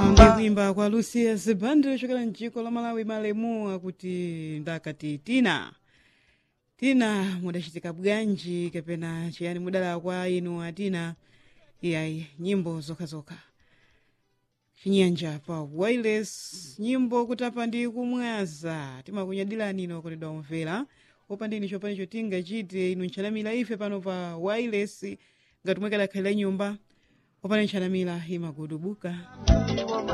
ndikuimba kwa lucia zibandi ochokera mdziko la malawi malemu akuti ndakati tina tina mudachitika bwanji kapena chiyani mudala kwa inu atina iyayi nyimbo zokhazokha chinyanja pa wireless nyimbo kutapa ndi kumwaza timakunyadilani ino kodi domvera opandini chopanicho tingachite inu nchanamira ife pano pa wireless ngati mwekadakhalira nyumba opani nchanamira imagudubuka